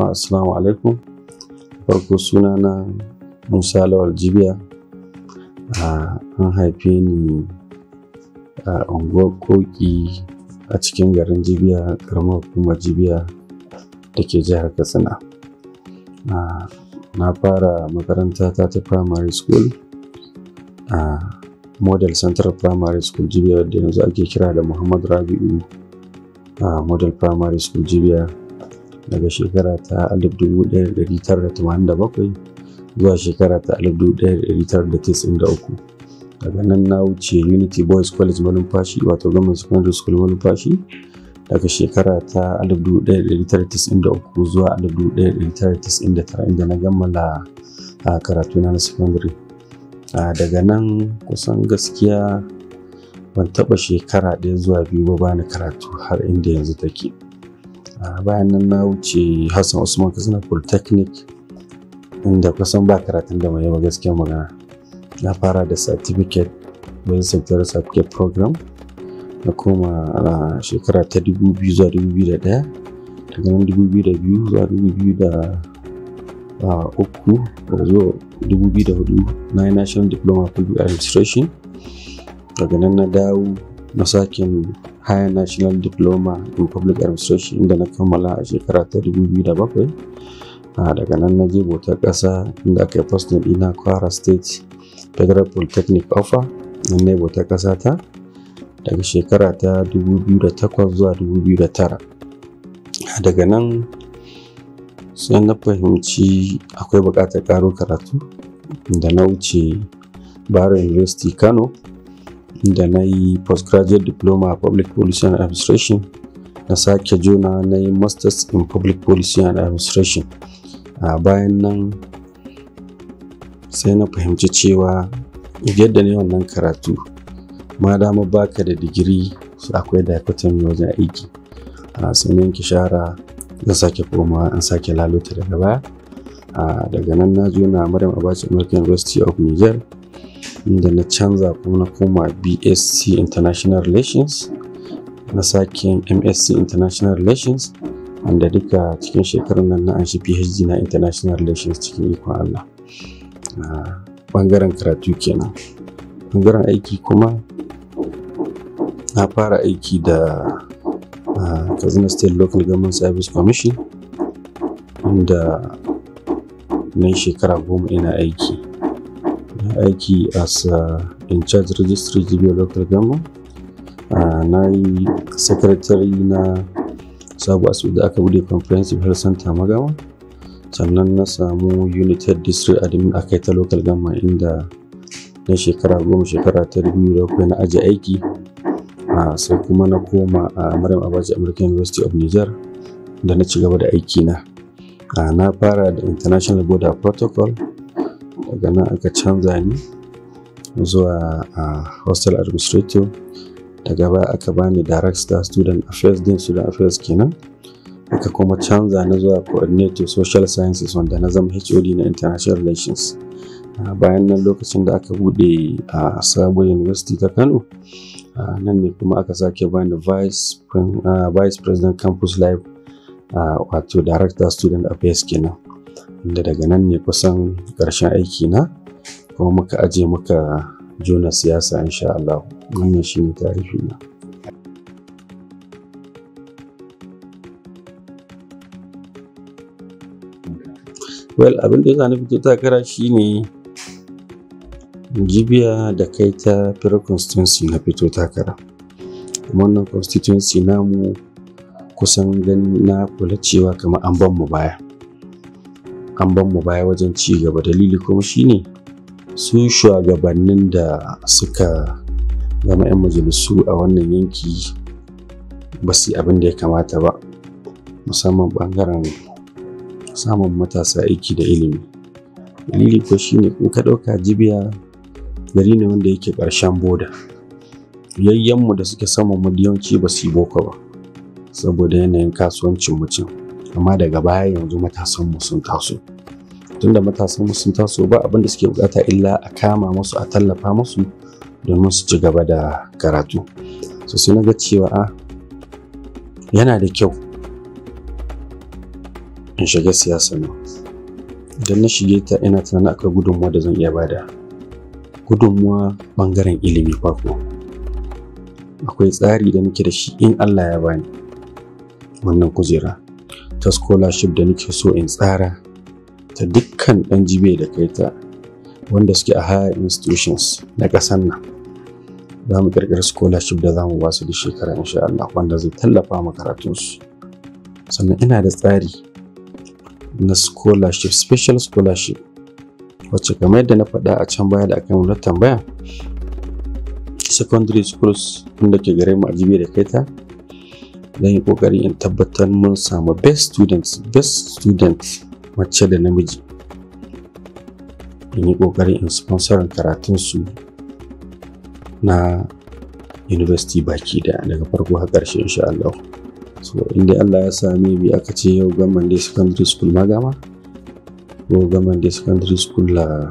jama'a assalamu alaikum farko suna na musa lawal jibiya an haife ni a unguwar koki a cikin garin jibiya karamar hukumar jibiya da ke jihar katsina na fara makaranta ta ta primary school a model central primary school jibiya da yanzu ake kira da muhammad rabi'u a model primary school jibiya daga shekara ta 1987 zuwa shekara ta 1993 daga nan na wuce unity boys college malumfashi wato government secondary school malumfashi daga shekara ta 1993 zuwa 1999 inda na gammala a karatuna na secondary daga nan kusan gaskiya ban taɓa shekara ɗaya zuwa biyu ba bani karatu har inda yanzu take bayan nan na wuce hassan usman katsina polytechnic inda kusan ba karatun da mai yawa gaskiya magana na fara da certificate bayan sector certificate program na koma a shekara ta 2000 zuwa 2001 daga nan 2002 zuwa 2003 zuwa 2004 na yi national diploma public administration daga nan na dawo na sake higher national diploma in public administration inda na kammala a shekara ta 2007 daga nan na je bautar ƙasa inda aka yi postin ɗina kwara state federal polytechnic offer nan ne bautar ƙasa ta daga shekara ta 2008 zuwa 2009 daga nan sai na fahimci akwai buƙatar ƙaro karatu da na wuce Bayero University Kano da na yi postgraduate diploma a public policy and administration na sake juna na yi masters in public policy and administration a bayan nan sai na fahimci cewa yadda ne wannan karatu ma dama baka da digiri akwai dichotomy wajen aiki sai na yanke shara zan sake koma an sake lalota daga baya daga nan na juna maryam abacha american university of niger inda na canza kuma na koma bsc international relations na sake msc international relations wanda duka cikin shekarun nan na an shi phd na international relations cikin ikon allah bangaren karatu kenan bangaren aiki kuma na fara aiki da kazina state local government service commission inda na yi shekara goma ina aiki aiki as uh, in charge registry GBO local government uh, na yi secretary na sabu asibiti da aka bude comprehensive health center magama sannan na samu united district admin aka yi ta local government inda na shekara goma shekara ta biyu da na aji aiki uh, sai kuma na koma a maryam abaji american university of niger da na ci gaba da aiki na na fara da international border protocol daga nan aka canza ni zuwa a hostel administrator daga baya aka bani director student affairs din student affairs kenan aka kuma canza na zuwa coordinator social sciences wanda na zama hod na international relations bayan nan lokacin da aka bude a sabon university ta kano nan ne kuma aka sake bani vice president campus life wato director student affairs kenan inda daga nan ne kusan ƙarshen aiki na kuma muka aje muka jona siyasa insha Allah wannan shi ne tarihi na well abin da ya na fito takara shine jibiya da kai ta fira constituency na fito takara kuma wannan constituency namu kusan gani na kula cewa kamar an ban mu baya an ban mu baya wajen ci gaba dalili kuma shine su shugabannin da suka zama 'yan majalisu a wannan yanki ba su yi abin da ya kamata ba musamman bangaren samun matasa aiki da ilimi dalili ko shine in ka ɗauka jibiya gari ne wanda yake ƙarshen boda yayyanmu da suke saman mu yawanci ba su yi boko ba saboda yanayin kasuwancin mutum amma daga baya yanzu matasanmu sun taso tunda matasanmu sun taso ba abin da suke bukata illa a kama musu a tallafa musu domin su ci gaba da karatu so sai na ga cewa a yana da kyau in shiga siyasa nan idan na shige ta ina tunanin akwai gudunmuwa da zan iya bada gudunmuwa ɓangaren ilimi farko akwai tsari da nake da shi in Allah ya bani wannan kujera ta scholarship da nake so in tsara ta dukkan ɗan jibe da kai ta wanda suke a higher institutions na ƙasar nan za mu ƙirƙiri scholarship da za mu ba su da shekara insha Allah wanda zai tallafa ma karatunsu sannan ina da tsari na scholarship special scholarship wacce kamar yadda na faɗa a can baya da aka yi tambaya secondary schools wanda ke gare mu a jibe da kai ta zan yi ƙoƙari in tabbatar mun samu best students best student mace da namiji in yi ƙoƙari in sponsorin karatunsu na university baki da daga farko har ƙarshe insha Allah so inda Allah ya sami bi aka ce yau gaman dai secondary school magama ko gaman dai secondary school la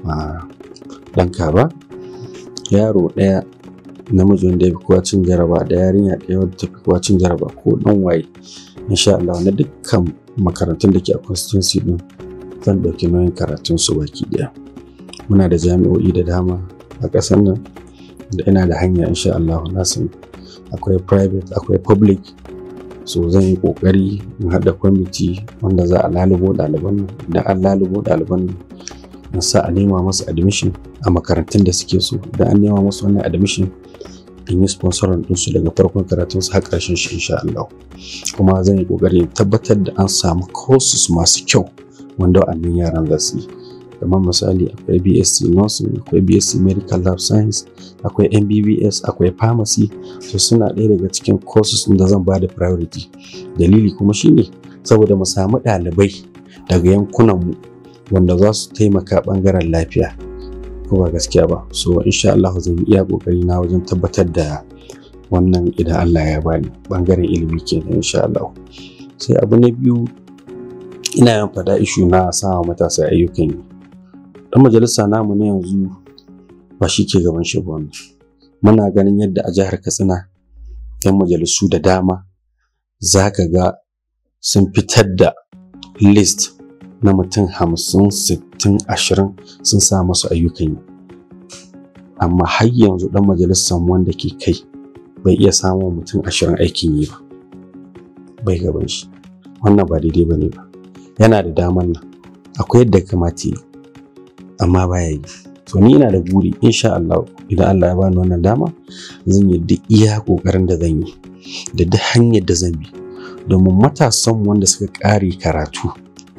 ɗan kaba yaro ɗaya namiji wanda ya fi kowa cin jaraba da yarinya ɗaya wadda ta fi kowa cin jaraba ko ɗan waye insha Allah na dukkan makarantun da ke a constituency ɗin zan ɗauki nauyin karatun su baki ɗaya muna da jami'o'i da dama a ƙasar nan da ina da hanya insha Allah na san akwai private akwai public so zan yi ƙoƙari in haɗa kwamiti wanda za a lalubo ɗaliban nan idan an lalubo ɗaliban nan in sa a nema masu admission a makarantun da suke so idan an nema masu wannan admission in yi sponsorin ɗinsu daga farkon karatun su har ƙarshen shi insha Allah kuma zan yi ƙoƙari tabbatar da an samu courses masu kyau wanda wa'annan yaran za su yi kamar misali akwai BSc nursing akwai BSc medical lab science akwai MBBS akwai pharmacy so suna ɗaya daga cikin courses da zan ba da priority dalili kuma shine saboda mu samu ɗalibai daga yankunan mu wanda za su taimaka ɓangaren lafiya ko ba gaskiya ba so insha Allah zan iya kokari na wajen tabbatar da wannan idan Allah ya bani ɓangaren ilimi kenan insha Allah sai abu na biyu ina yin fada ishu na sama matasa ayyukan yi dan majalisa namu na yanzu ba shi ke gaban shi ba muna ganin yadda a jihar katsina yan majalisu da dama za ka ga sun fitar da list na mutum hamsin sittin ashirin sun sa masu ayyukan yi amma har yanzu dan majalisar wanda ke kai bai iya samun mutum ashirin aikin yi ba bai gaban shi wannan ba daidai ba ne ba yana da daman nan akwai yadda kamata yi amma baya yi to ni ina da buri insha Allah idan Allah ya bani wannan dama zan yi duk iya kokarin da zan yi da duk hanyar da zan bi domin matasan wanda suka ƙare karatu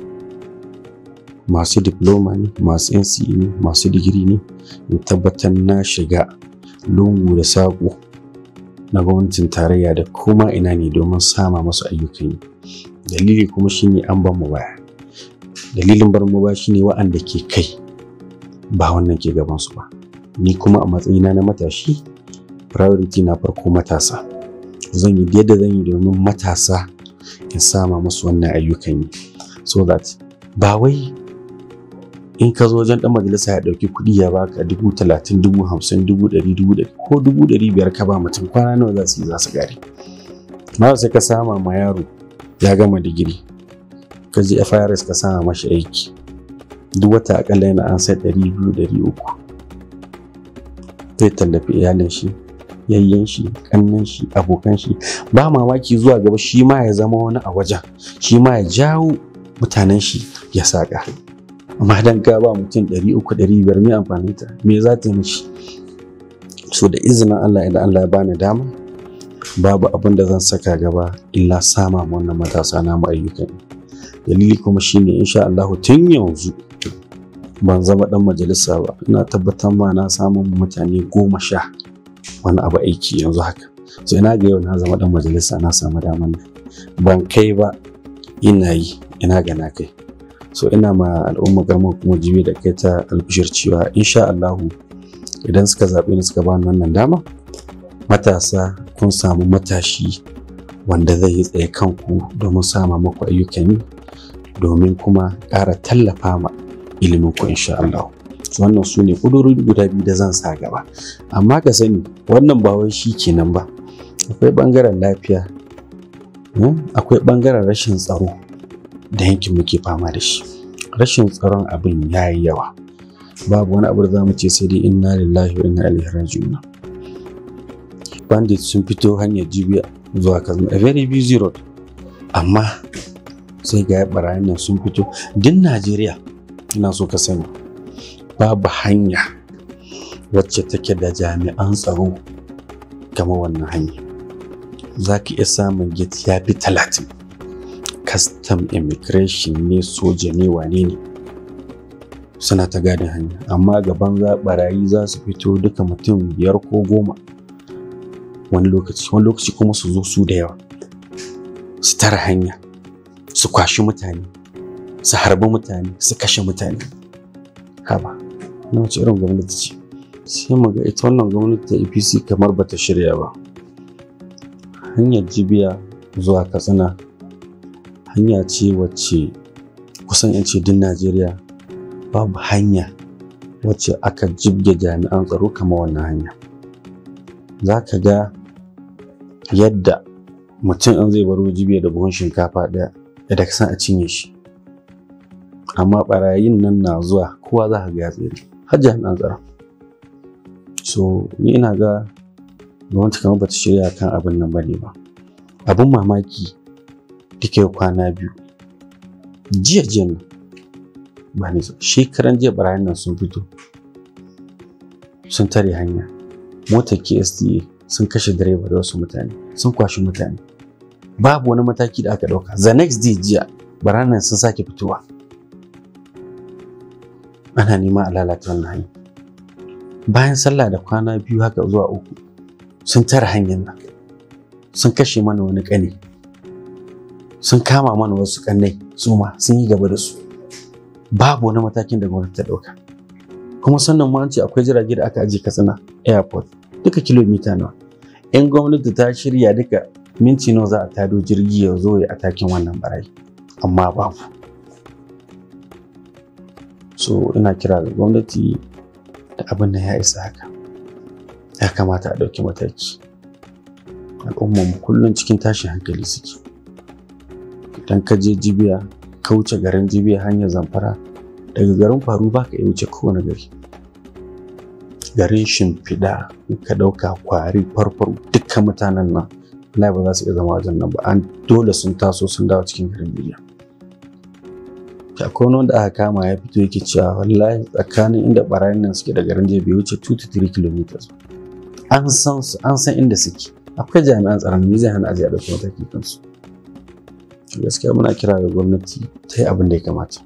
masu diploma ne masu NCE ne masu digiri ne in tabbatar na shiga lungu da saƙo na gwamnatin tarayya da kuma ina ne domin sama masu ayyukan yi dalili kuma shine an ban mu baya dalilin bar mu baya shine wa'anda ke kai ba wannan ke gabansu ba ni kuma a matsayina na matashi priority na farko matasa zan yi yadda zan yi domin matasa in sama musu wannan ayyukan yi so that ba wai in ka zo wajen dan majalisa ya dauki kuɗi ya baka dubu talatin dubu hamsin dubu ɗari dubu ɗari ko dubu ɗari biyar ka ba mutum kwana nawa za su yi za su gari ma sai ka sama ma yaro ya gama digiri ka je FIRS ka sama mashi aiki duk wata akalla yana an sai ɗari biyu ɗari uku zai tallafi iyalin shi yayyen shi kannan shi abokan shi ba mamaki zuwa gaba shi ma ya zama wani a wajen shi ma ya jawo mutanen shi ya saka amma dan ka ba mutum ɗari uku ɗari biyar me amfanin ta me za ta yi mishi so da izinin Allah idan Allah ya bani dama babu abin da zan saka gaba illa sama wannan matasa namu ayyukan dalili kuma shine insha Allah tun yanzu ban zama dan majalisa ba ina tabbatar ma na samun mutane goma sha wani abu aiki yanzu haka so ina ga yau na zama dan majalisa na samu daman nan ban kai ba ina yi ina ga na kai so ina ma al'umma garma kuma jibi da kai ta albishir cewa insha Allahu idan suka zaɓe ni suka bani wannan dama matasa kun samu matashi wanda zai yi tsaye kanku domin sama muku ayyukan yi domin kuma ƙara tallafa ma ilimin ku insha Allah wannan su ne ƙudurori guda biyu da zan sa gaba amma ka sani wannan ba wai shi kenan ba akwai ɓangaren lafiya akwai ɓangaren rashin tsaro da yankin muke fama da shi rashin tsaron abin ya yi yawa babu wani abu da za mu ce sai dai inna lillahi wa inna ilaihi raji'un bandit sun fito hanyar jibiya zuwa kazma a very busy road amma sai ga barayin nan sun fito din najeriya ina so ka sani babu hanya wacce take da jami'an tsaro kama wannan hanya za ka iya samun gate ya fi talatin custom immigration ne soja ne wane ne suna ta gadin hanya amma gaban za barayi za su fito duka mutum biyar ko goma wani lokaci wani lokaci kuma su zo su da yawa su tara hanya su kwashi mutane su harbi mutane su kashe mutane haba na wace irin gwamnati ce sai mu ga ita wannan gwamnati ta apc kamar bata shirya ba hanyar jibiya zuwa katsina hanya ce wacce kusan yance din najeriya babu hanya wacce aka jibge jami'an tsaro kamar wannan hanya za ka ga yadda mutum an zai baro jibiya da buhun shinkafa ɗaya yadda ka san a cinye shi amma barayin nan na zuwa kowa za ka ga ya tsere har jami'an tsaro so ni ina ga gwamnati kamar bata shirya kan abin nan bane ba abin mamaki duka yau kwana biyu jiya jiya nan ba ne shekaran jiya barayin nan sun fito sun tare hanya motar KSTA sun kashe direba da wasu mutane sun kwashi mutane babu wani mataki da aka ɗauka the next day jiya barayin nan sun sake fitowa ana nema a lalata wannan hanya bayan sallah da kwana biyu haka zuwa uku sun tara hanyar nan sun kashe mana wani ƙane sun kama mana wasu ƙannai su ma sun yi gaba da su babu wani matakin da gwamnati ta ɗauka kuma sannan ma an ce akwai jirage da aka ajiye katsina airport duka kilomita nawa in gwamnati ta shirya duka minti nawa za a tado jirgi ya zo ya atakin wannan barayi amma babu so ina kira ga gwamnati da abin da ya isa haka ya kamata a ɗauki mataki al'ummarmu kullum cikin tashin hankali suke idan ka je jibiya ka wuce garin jibiya hanyar zamfara daga garin faru ba ka iya wuce kowane gari garin shimfiɗa ka ɗauka kwari farfar dukkan mutanen nan Allah ba za su iya zama wajen nan ba an dole sun taso sun dawo cikin garin jibiya akwai wani wanda aka kama ya fito yake cewa wallahi tsakanin inda barayin nan suke da garin jiya bai wuce 2 to 3 kilometers an san su an san inda suke akwai jami'an tsaron me zai hana aje a ɗauki mataki kansu gaskiya muna kira ga gwamnati ta yi abin da ya kamata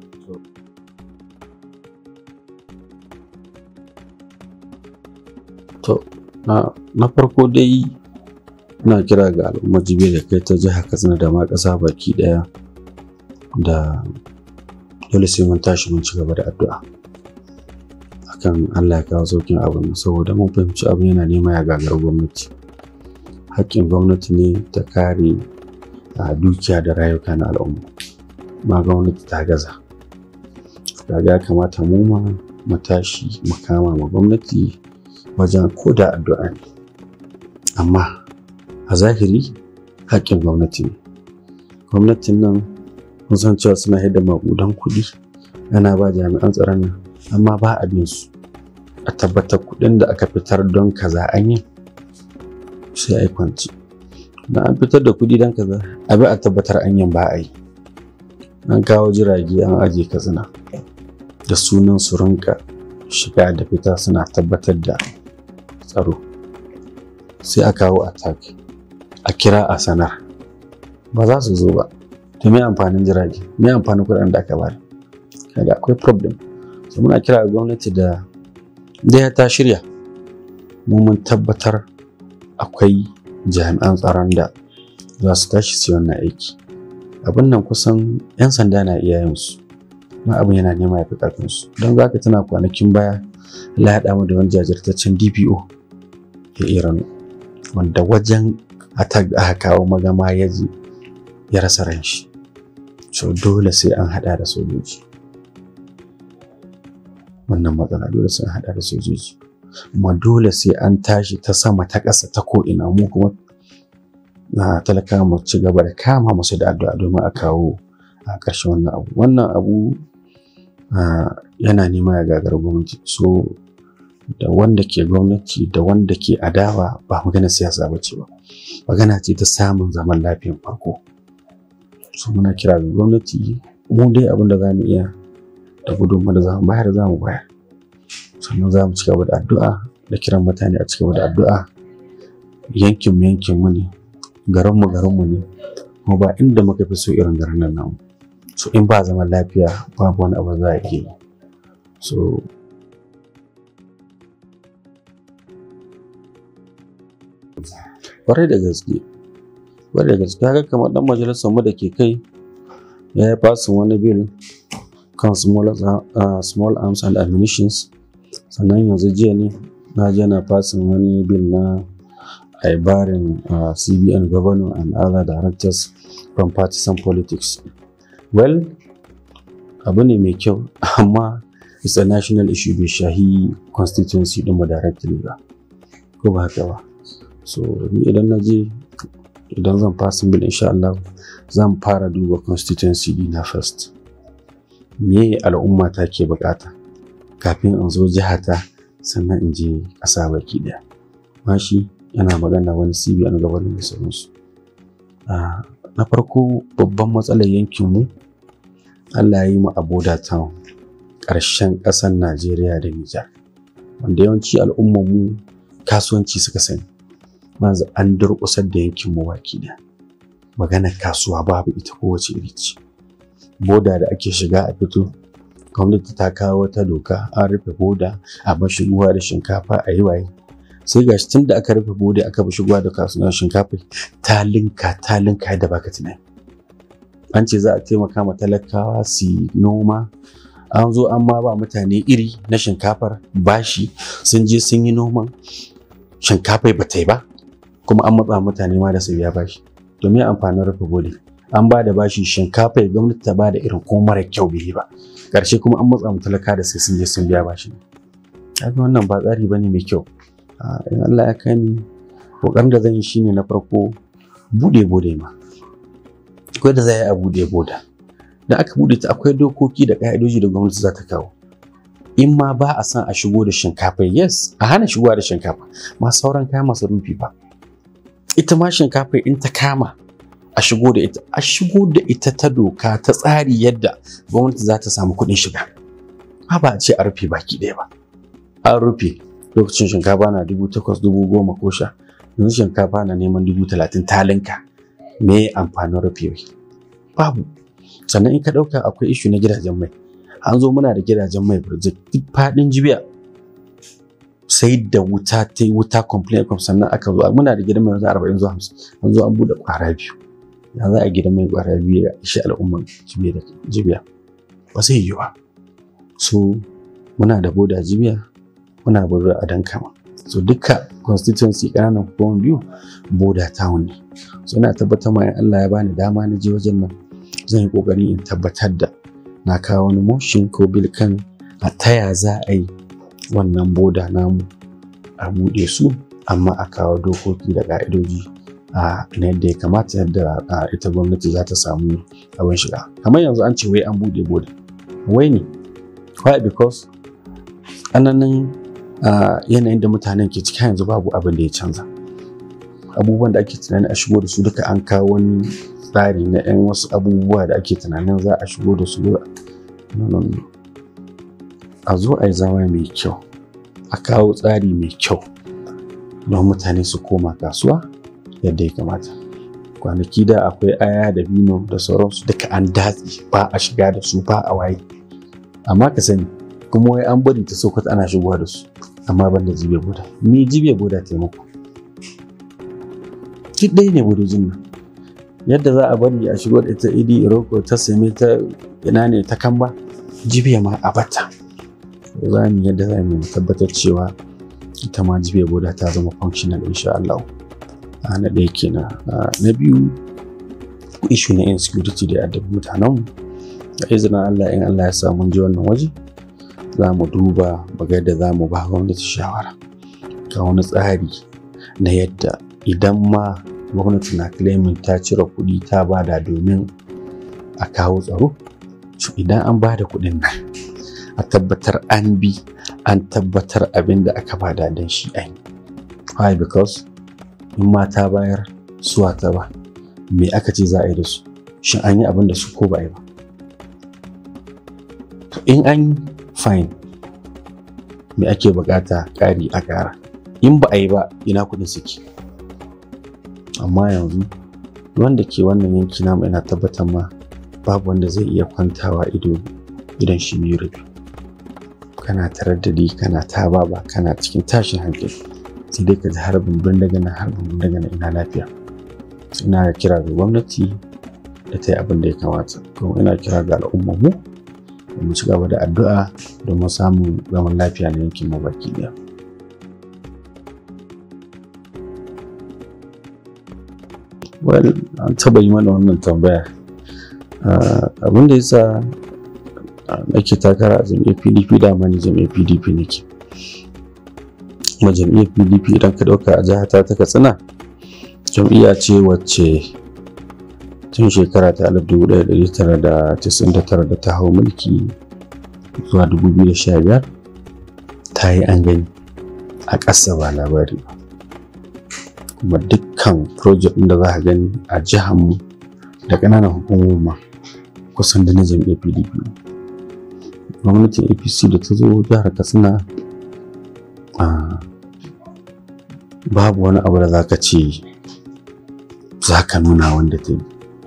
to na farko dai ina kira ga al'ummar jibiya da kai ta jihar katsina da ma ƙasa baki ɗaya da dole sai mun tashi mun ci gaba da addu'a akan Allah ya kawo saukin abin saboda mun fahimci abin yana nema ya gagar gwamnati haƙƙin gwamnati ne ta kare a dukiya da rayuka na al'umma ma gwamnati ta gaza kaga ya kamata mu ma mu tashi mu kama ma gwamnati wajen ko da addu'a ne amma a zahiri haƙƙin gwamnati ne gwamnatin nan kun san cewa suna hidda maƙudan kuɗi ana ba jami'an tsaron nan amma ba a bin su a tabbatar kuɗin da aka fitar don kaza an yi sai a yi kwanci da an fitar da kuɗi don kaza a bi a tabbatar an yin ba a yi an kawo jirage an aje katsina da sunan su rinka shiga da fita suna tabbatar da tsaro sai a kawo attack a kira a sanar ba za su zo ba to me amfanin jirage me amfanin kuɗin da aka bari kaga akwai problem so muna kira ga gwamnati da da ta shirya mu mun tabbatar akwai jami'an tsaron da za su tashi su wannan aiki abin nan kusan 'yan sanda na iya yin su ma abin yana nema ya fi ƙarfin su don za ka tana kwanakin baya Allah ya mu da wani jajirtaccen DPO ya Iran wanda wajen aka kawo magama ya ji ya rasa ran shi so dole sai an hada da sojoji wannan matsala dole sai an hada da sojoji kuma dole sai an tashi ta sama ta ƙasa ta ko'ina mu kuma na talaka mu ci gaba da kama musu da addu'a domin a kawo a ƙarshen wannan abu wannan abu yana nema ya gagara gwamnati so da wanda ke gwamnati da wanda ke adawa ba magana siyasa ba ce ba magana ce ta samun zaman lafiyan farko so muna kira ga gwamnati mu dai abin da za mu iya da gudunmu da za mu bayar za mu bayar sannan za mu ci gaba da addu'a da kiran mutane a ci gaba da addu'a yankinmu yankinmu ne garinmu garinmu ne kuma ba inda muka fi so irin garin nan namu so in ba zaman lafiya babu wani abu za a iya yi so kwarai da gaske kwarai da gaske haka kamar dan majalisar mu da ke kai ya yi fasin wani bil kan small, uh, small arms and ammunitions sannan yanzu jiya ne na je na fasin wani bil na aibarin uh, cbn governor and other directors from partisan politics well abu ne mai kyau amma it's a national issue bai shahi constituency ɗinmu directly ba ko ba haka ba so ni idan na je idan zan fasin bil insha Allah zan fara duba constituency na first me al'umma ta ke bukata kafin in zo jihata sannan in je ƙasa baki ɗaya mashi yana magana wani cbn gabanin da sauransu na farko babban matsalar yankinmu allah ya yi mu aboda town ƙarshen ƙasar najeriya da nijar wanda yawanci al'ummarmu kasuwanci suka sani manzu an durƙusar da yankinmu baki ɗaya maganar kasuwa babu ita kowace iri ce boda da ake shiga a fito gwamnati ta kawo wata doka an rufe boda a bar shigowa da shinkafa a yi waye sai gashi tun da aka rufe boda aka bar shigowa da kasuwar shinkafa ta linka ta linka yadda baka tunani an ce za a taimaka ma talakawa su noma an zo an ma ba mutane iri na shinkafar bashi sun je sun yi noman shinkafai ba ta yi ba kuma an matsa mutane ma da su biya bashi to me amfanin rufe boda an ba da bashi shinkafa ya gwamnati ta ba da irin ko mara kyau bai ba ƙarshe kuma an matsa mu talaka da sai sun je sun biya bashi kaga wannan ba tsari bane mai kyau in Allah ya kai ni kokarin da zan yi shine na farko bude bude ma akwai da za a bude boda da aka bude ta akwai dokoki da ka'idoji da gwamnati za ta kawo in ma ba a san a shigo da shinkafa yes a hana shigowa da shinkafa ma sauran kayan masarufi ba ita ma shinkafa in ta kama a shigo da ita a shigo da ita ta doka ta tsari yadda gwamnati za ta samu kuɗin shiga ba ba a ce a rufe baki ɗaya ba an rufe lokacin shinkafa na dubu takwas dubu goma ko sha yanzu shinkafa na neman dubu talatin talinka me amfanin rufewa babu sannan in ka ɗauka akwai ishu na gidajen mai an zo muna da gidajen mai burjik duk faɗin jibiya sai da wuta ta yi wuta complain sannan aka zo muna da gidan mai yanzu arba'in zuwa hamsin an zo an buɗe ƙwara biyu ya za a gidan mai ƙwara biyu ya ishi al'umman jibiya ba zai yi ba so muna da boda jibiya muna boda a dankama so duka constituency ƙananan hukumar biyu boda town ne so ina tabbatar ma in Allah ya bani dama na je wajen nan zan yi ƙoƙari in tabbatar da na kawo wani motion ko bil kan a taya za a yi wannan boda namu a buɗe su amma a kawo dokoki da ƙa'idoji a na yadda ya kamata yadda ita gwamnati za ta samu abin shiga kamar yanzu an ce wai an buɗe boda wai ne why because ananin yanayin da mutanen ke ciki yanzu babu abin da ya canza abubuwan da ake tunanin a shigo da su duka an kawo wani tsari na 'yan wasu abubuwa da ake tunanin za a shigo da su a zo a yi zama mai kyau a kawo tsari mai kyau don mutane su koma kasuwa yadda ya kamata kwanaki da akwai aya da bino da sauransu duka an datse ba a shiga da su ba a waye amma ka sani kuma wai an bari ta sokoto ana shigowa da su amma ban da jibe boda me jibe boda taimako duk ɗaya ne bodojin nan yadda za a bari a shigo da ita idi iroko ta same ta ina ne ta kamba jibiya ma a bata za mu yadda za mu tabbatar cewa ita ma jibiya boda ta zama functional insha Allah na ɗaya kenan na biyu ishu na insecurity da addabi mutanen da izinin Allah in Allah ya sa mun ji wannan waje za mu duba baga da za mu ba gwamnati shawara ga wani tsari na yadda idan ma gwamnati na claiming ta cire kuɗi ta bada domin a kawo tsaro to idan an ba da kuɗin nan a tabbatar an bi an tabbatar abin da aka bada don shi an yi why because in mata bayar suwa ta ba me aka ce za a yi da su shin an yi abin da su ko ba a yi ba to in an fine me ake bukata ƙari a ƙara in ba a yi ba ina kuɗin suke amma yanzu wanda ke wannan yanki namu ina tabbatar ma babu wanda zai iya kwantawa ido idan shi biyu rufe kana taraddadi kana ta baba kana cikin tashin hankali sai dai ka ji harbin bindiga harbin bindiga ina lafiya ina kira ga gwamnati da ta yi abin da ya kamata kuma ina kira ga al'ummar mu da mu ci gaba da addu'a domin samun zaman lafiya na yankin mu baki daya well an taba yi mana wannan tambaya abin da yasa nake takara a jam'iyyar pdp da ma ni jam'iyyar pdp nake kuma jam'iyyar pdp idan ka ɗauka a jihar ta katsina jam'iyya ce wacce tun shekara ta 1999 da ta hau mulki zuwa 2015 ta yi an gani a ƙasa ba labari ba kuma dukkan project da za a gani a jihar mu da ƙananan hukumomi kusan da na jam'iyyar pdp gwamnatin apc da ta zo jihar katsina babu wani abu da za ka ce za ka nuna wanda ta yi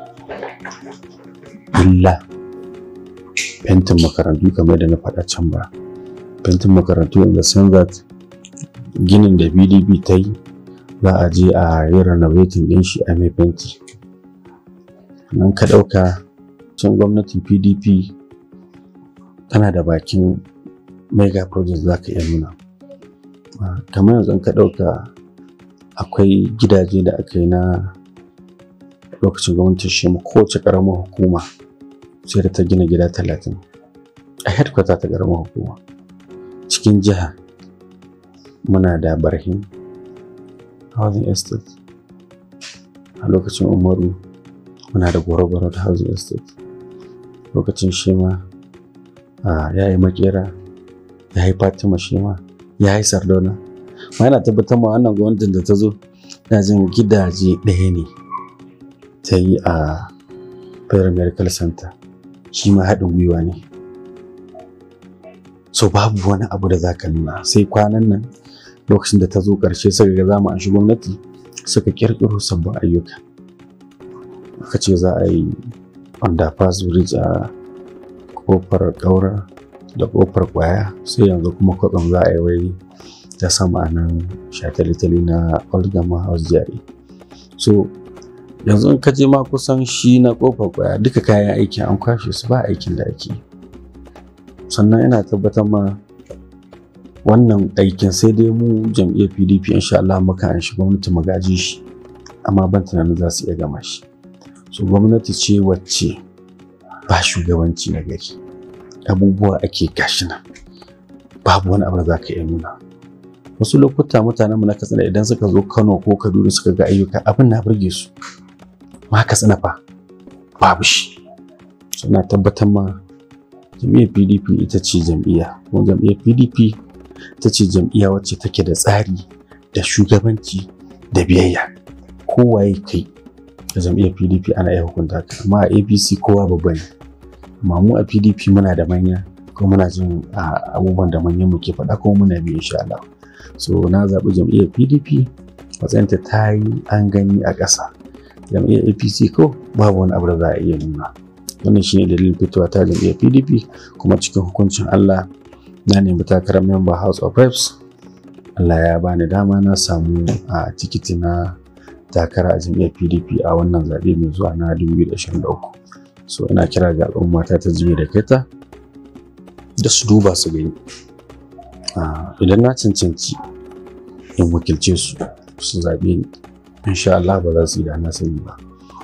illa fentin makarantu kamar da na faɗa can ba fentin makarantu in the sense that ginin da pdp ta yi za a je a yi renovating ɗin shi a mai fenti nan ka ɗauka can gwamnatin pdp tana da bakin mega project za ka iya nuna kamar yanzu ka ɗauka akwai gidaje da aka yi na lokacin gwamnatin shi kowace ƙaramar hukuma sai da ta gina gida talatin a headquarter ta ƙaramar hukuma cikin jiha muna da barhin housing estate a lokacin umaru muna da goro-goro da housing estate lokacin shema ya yi makera ya yi fatima shema ya yi sardauna ma yana tabbatar ma wannan gwamnatin da ta zo na jin gidaje ɗaya ne ta yi a federal medical center shi ma haɗin gwiwa ne so babu wani abu da za ka nuna sai kwanan nan lokacin da ta zo ƙarshe suka ga zamu an shi gwamnati suka ƙirƙiro sabbin ayyuka aka ce za a yi underpass bridge a kofar ƙaura da kofar ƙwaya sai yanzu kuma kwatsam za a yi wai ta sama a nan shatalitali na oldgama house jari so yanzu in ka je ma kusan shi na kofar ƙwaya duka kayan aikin an kwashe su ba aikin da ake sannan ina tabbatar ma wannan aikin sai dai mu jam'iyyar pdp insha Allah muka an shi gwamnati mu gaji shi amma ban tunanin za su iya gama shi so gwamnati ce wacce ba shugabanci na gari abubuwa ake gashi nan babu wani abu da za ka iya nuna wasu lokuta mutanen mu na katsina idan suka zo kano ko kaduna suka ga ayyuka abin na burge su ma katsina fa babu shi suna tabbatar ma jam'iyyar pdp ita ce jam'iyya kuma jam'iyyar pdp ita ce jam'iyya wacce take da tsari da shugabanci da biyayya kowaye kai da jam'iyyar pdp ana iya hukunta ka amma a apc kowa babba ne amma mu a pdp muna da manya kuma muna jin abubuwan da manyan mu ke faɗa kuma muna bi insha Allah so na zaɓi jam'iyyar pdp matsayinta ta yi an gani a ƙasa jam'iyyar apc ko babu wani abu da za a iya nuna wannan shine dalilin fitowa ta jam'iyyar pdp kuma cikin hukuncin allah na nemi takarar member house of reps allah ya bani dama na samu a tikiti na takara a jam'iyyar pdp a wannan zaɓe mai zuwa na 2023 so ina kira ga al'umma ta ta jibe da kaita da su duba su gani idan na cancanci in wakilce su su zaɓe ni insha Allah ba za su yi da na sani ba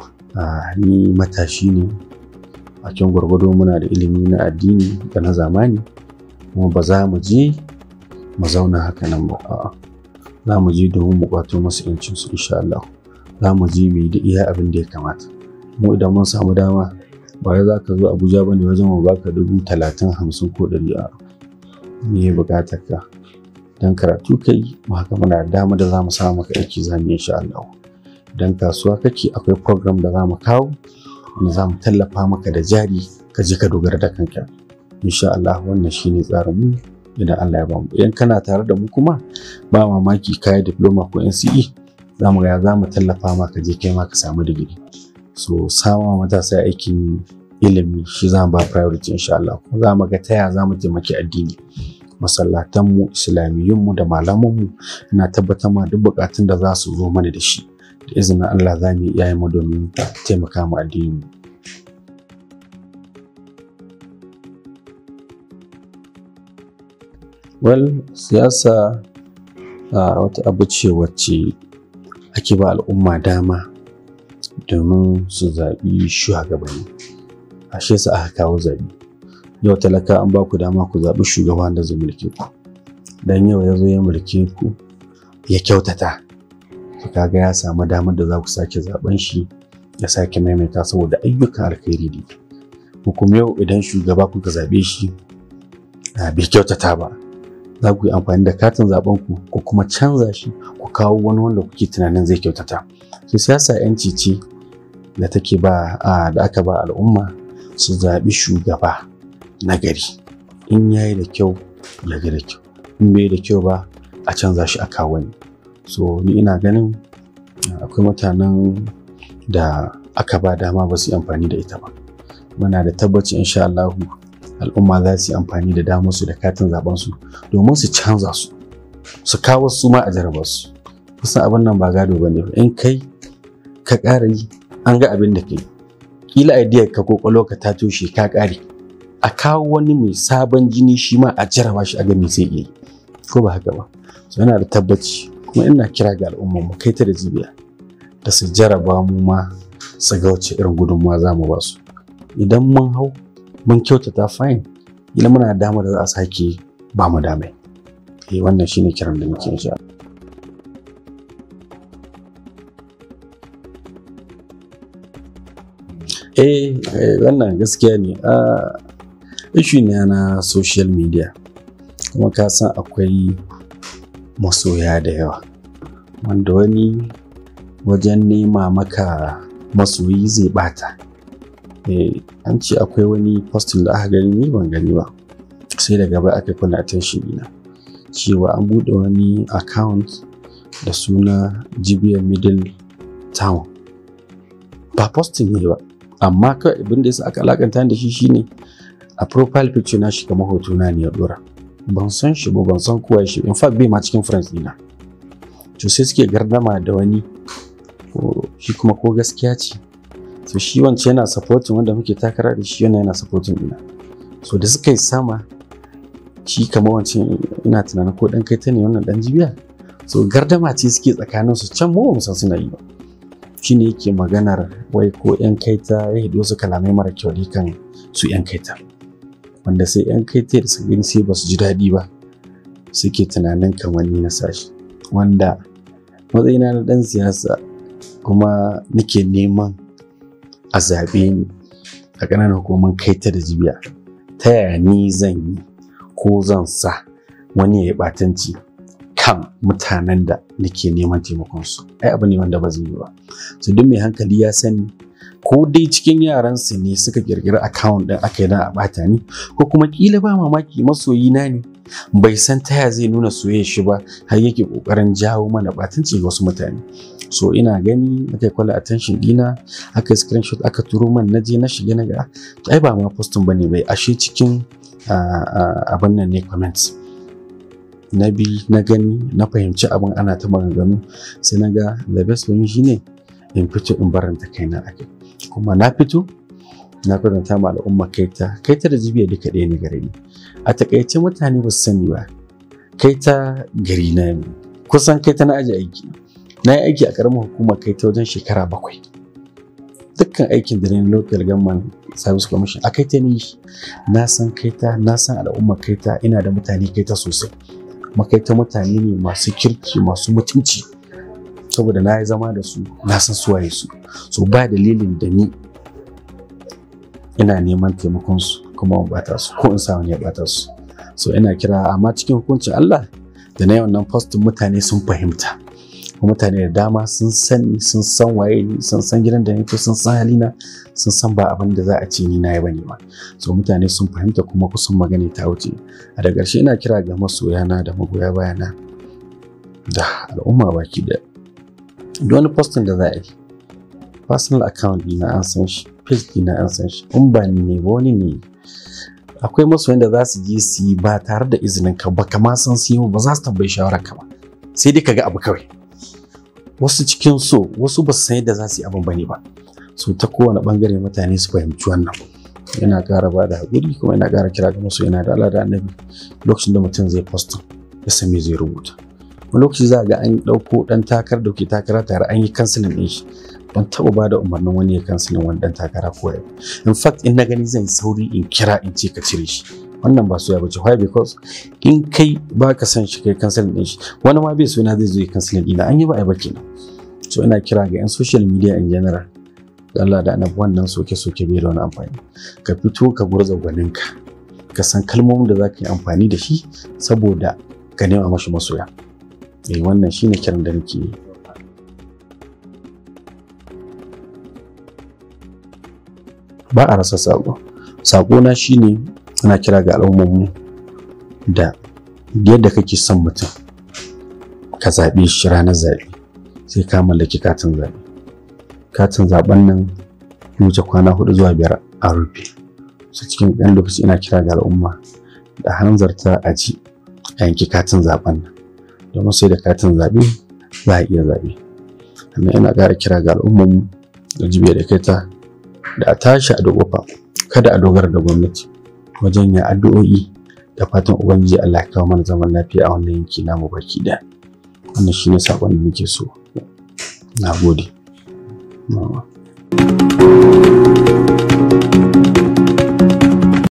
ni matashi ne a cikin gwargwado muna da ilimi na addini da na zamani kuma ba za mu je mu zauna haka nan ba a'a za mu je domin mu kwato masu yancin su insha Allah za mu je mu yi da iya abin da ya kamata mu idan mun samu dama ba wai za ka zo abuja ba ne wajen mu baka dubu talatin hamsin ko ɗari a me buƙatar ka dan karatu kai mu haka muna da dama da za mu samu maka aiki za mu insha Allah dan kasuwa kake akwai program da za mu kawo wanda za mu tallafa maka da jari ka je ka dogara da kanka insha Allah wannan shine tsarin mu idan Allah ya bamu idan kana tare da mu kuma ba mamaki kai diploma ko NCE za mu ga za mu tallafa maka je kai ma ka samu digiri so sama matasa aikin ilimi shi za mu ba priority insha Allah kuma za mu ga taya za mu taimaki addini masallatanmu islamiyyunmu da malamanmu ina tabbatar ma duk bukatun da za su zo mana da shi da izinin Allah za mu iya mu domin taimaka mu addini well siyasa uh, wata abu ce wacce ake ba al'umma dama domin su zaɓi shugabanni ashe sa aka kawo zaɓe yau talaka an ba ku dama ku zaɓi shugaban da zai mulke ku dan yau ya zo ya mulke ku ya kyautata to kaga ya samu damar da za ku sake zaɓen shi ya sake maimaita saboda ayyukan alkhairi ne ku kuma yau idan shugaba kuka zaɓe shi bai kyautata ba za ku yi amfani da katin zaben ku ku kuma canza shi ku kawo wani wanda kuke tunanin zai kyautata so siyasa yanci ce da take ba da aka ba al'umma su zaɓi shugaba na gari in yayi da kyau ya ga da kyau in bai da kyau ba a canza shi a kawo wani so ni ina ganin akwai mutanen da aka ba dama ba su yi amfani da ita ba muna da tabbaci insha Allahu al'umma za su yi amfani da damar su da katin zaben su domin su canza su su kawo su ma a jarabar su kusan abin nan ba gado bane in kai ka ƙara yi an ga abin da kai kila idea ka kokolo ka ta toshe ka ƙare a kawo wani mai sabon jini shi ma a jaraba shi a ga me zai iya yi ko ba haka ba so yana da tabbaci kuma ina kira ga al'umma mu kai ta da jibiya da su jaraba mu ma su ga wace irin gudunmawa za mu ba su idan mun hau mun kyautata fine ila muna da damar da za a sake ba mu damai eh wannan shine kiran da muke insha eh wannan gaskiya ne a issue ne na social media kuma ka san akwai masoya da yawa wanda wani wajen nema maka masoyi zai bata eh an ce akwai wani posting da aka gani ni ban gani ba sai daga baya aka kuna attention dina cewa an bude wani account da suna jibiyar middle town ba posting ne ba amma kawai abin da yasa aka alakanta da shi shine a profile picture na shi kamar hoto na ne ya dora ban san shi ba ban san kowa shi in fact bai ma cikin friends dina to sai suke gardama da wani shi kuma ko gaskiya ce so shi wancan yana supporting wanda muke takara da shi yana yana supporting ina so da suka yi sama shi kamar wancan ina tunanin ko dan kai ta ne wannan dan jibiya so gardama ce suke tsakanin su can mu ba san suna yi ba shine yake maganar wai ko yan kaita ya hido su kalamai mara kyau ne kan su yan kaita wanda sai yan kaita da su gani sai ba su ji daɗi ba suke tunanin kamar ni na sashi wanda matsayina na ɗan siyasa kuma nake neman a zaɓe ni a ƙananan hukumar kaita da jibiya ta yaya ni zan yi ko zan sa wani ya yi ɓatanci kan mutanen da nake neman taimakonsu ai abu ne wanda ba zai yi ba su duk mai hankali ya sani ko dai cikin yaransu ne suka kirkiri account din aka yi a bata ni ko kuma kila ba mamaki masoyi na ne bai san taya zai nuna soyayya shi ba har yake kokarin jawo mana batunci ga wasu mutane so ina gani aka kwala attention dina aka yi screenshot aka turo man na je na shiga na ga ai ba ma postin bane bai ashe cikin abin nan ne comments na bi na gani na fahimci abin ana ta maganganu sai na ga the best for me shine in fito in baranta kaina a kai kuma na fito na kwatanta ma al'umma kaita kaita da jibiya duka ɗaya ne gare ni a takaice mutane ba su sani ba kaita gari na ne kusan kaita na aji aiki na yi aiki a ƙaramin hukumar kaita wajen shekara bakwai dukkan aikin da na local government service commission a kaita ne na san kaita na san al'ummar kaita ina da mutane kaita sosai makaita mutane ne masu kirki masu mutunci saboda na yi zama da su na san suwaye su so ba dalilin da ni ina neman taimakon su kuma in bata su ko in sa wani ya bata su so ina kira amma cikin hukuncin Allah da na yi wannan postin mutane sun fahimta kuma mutane da dama sun sani sun san waye ni sun san gidan da nake sun san halina sun san ba abin da za a ce ni na yi bane ba so mutane sun fahimta kuma kusan magana ta wuce a da ƙarshe ina kira ga masoyana da magoya bayana da al'umma baki da duk wani postin da za a yi personal account dina an san shi page dina an san shi in ba ni ne ba wani ne akwai masoyan da za su je su yi ba tare da izinin ka ba kama san su yi ba za su tambayi shawarar ka ba sai dai ka ga abu kawai wasu cikin so wasu ba su san yadda za su yi abin bane ba so ta kowane bangare mutane su fahimci wannan yana ƙara ba da haƙuri kuma yana ƙara kira ga masu yana da Allah da annabi lokacin da mutum zai post ya san me zai rubuta wani lokaci za ga an ɗauko ɗan takar da ke takara tare an yi kansilin ɗin shi ban taɓa ba da umarnin wani ya kansilin wani ɗan takara ko ya in fact in na gani zan yi sauri in kira in ce ka cire shi wannan ba soya bace why because in kai ba ka san shi kai kansilin ɗin shi wani ma bai suna zai zo ya kansilin ɗina an yi ba a yi ba kenan so ina kira ga 'yan social media in general Allah da annabi wannan soke-soke bai da wani amfani ka fito ka gurza gwaninka ka san kalmomin da za ka yi amfani da shi saboda ka nema mashi masoya eh wannan shine kiran da nake yi ba a rasa sako sako na shine ana kira ga al'ummarmu da yadda kake son mutum ka zaɓe shi ranar zaɓe sai ka mallaki katin zaɓe katin zaben nan wuce kwana hudu zuwa biyar a rufe su cikin ɗan lokaci ina kira ga al'umma da hanzarta a ji a yanki katin zaben nan domin sai da katin zaɓe za a iya zaɓe sannan ina ƙara kira ga al'umman da jibiya da kaita da a tashi a dogofa kada a dogara da gwamnati wajen yin addu'o'i da fatan ubangiji Allah ya kawo mana zaman lafiya a wannan yanki namu baki ɗaya wannan shine sakon da nake so na gode 嗯。